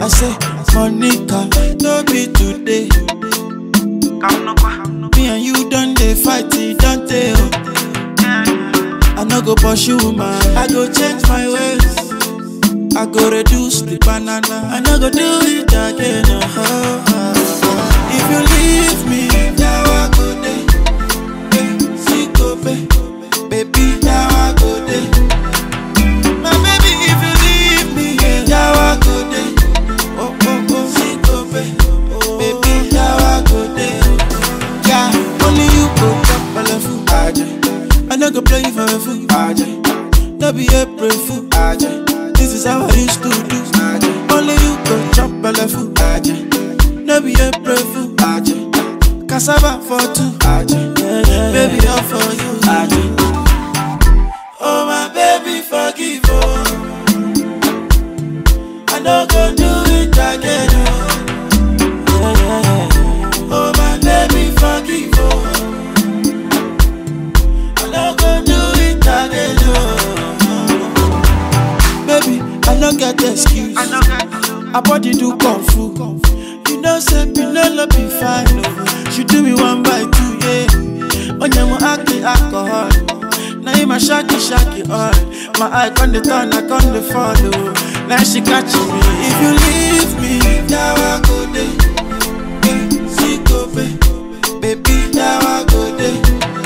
I say, Monica, no be today. Me and you done they fight, it don't tell. I no go pursue man, I go change my ways. I go reduce the banana, I no go do it again. oh, oh, oh. If you leave me, now I go there. Eh, see go babe, baby, now I go there. My baby, if you leave me, yeah, now I go there. Oh oh oh, see go babe, baby, now I go there. Yeah, only you go chop belle fool, Aje. I no go play you for a fool, Aje. No be April fool, Aje. This is how I used to do, Aje. Only you go chop belle fool, Aje. No be April fool, Aje. Cassava for two, Aje. Baby, all for you, Aje. Oh my baby, forgive oh. I no go do it again oh. Oh my baby, forgive oh. I no go do it again oh. Baby, I no get excuse. I body do kung fu. You know, say Pinelo be fine. Oh. She do me one by two, yeah. On your acting alcohol. Now you my shaky shaky all. My eye on the turn, I on the follow. Now she catching me. If you leave me, now I go there. Eh, See go babe. baby, now I go there.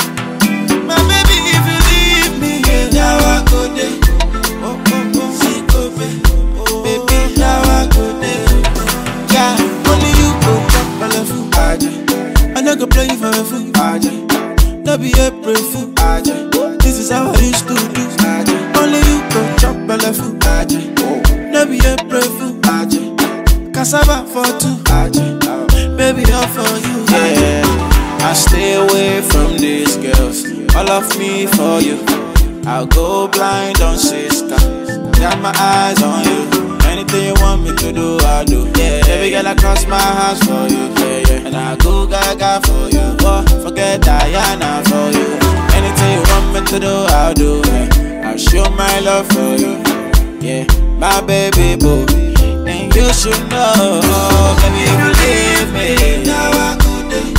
My baby, if you leave me, yeah, now I go there. Oh oh oh, see go babe. baby, now I go there. Yeah, only you go chop belle fool, Aje. I no go play you for a fool, Aje. No be April fool, Aje. This is how I used to do, Aje. Only you go chop belle fool, Aje. No be April fool, Aje. Cassava for two, Aje. Baby, all for you, Yeah, I stay away from these girls. All of me for you. I'll go blind on sister. Got my eyes on you. Anything you want me to do, I'll do. Yeah, every girl I cross my house for you. Yeah, yeah. And I go gaga for you. Oh, forget Diana for you. Anything you want me to do, I'll do. Yeah. I'll show my love for you. Yeah, my baby boo. Then you should know, baby, if you leave me. Now I go there.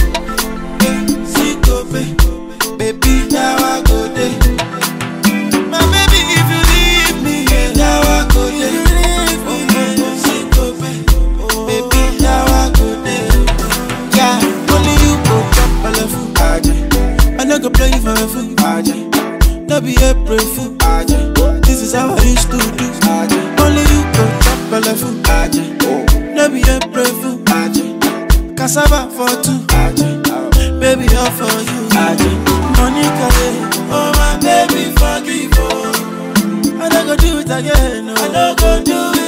Eh, see go babe. baby, now I go there. My baby, if you leave me, yeah, now I go there. Oh, oh, oh, see go babe. baby, now I go there. Yeah, only you go chop belle fool, Aje. I no go play you for a fool, Aje. No be April fool, Aje. This is how I used to do, Aje. Only you go chop belle fool, Aje. No be April fool, Aje. Cassava for two, Aje. Baby, all for you, Aje. Monica, yeah. oh my baby, forgive oh. I no go do it again, no. I no go do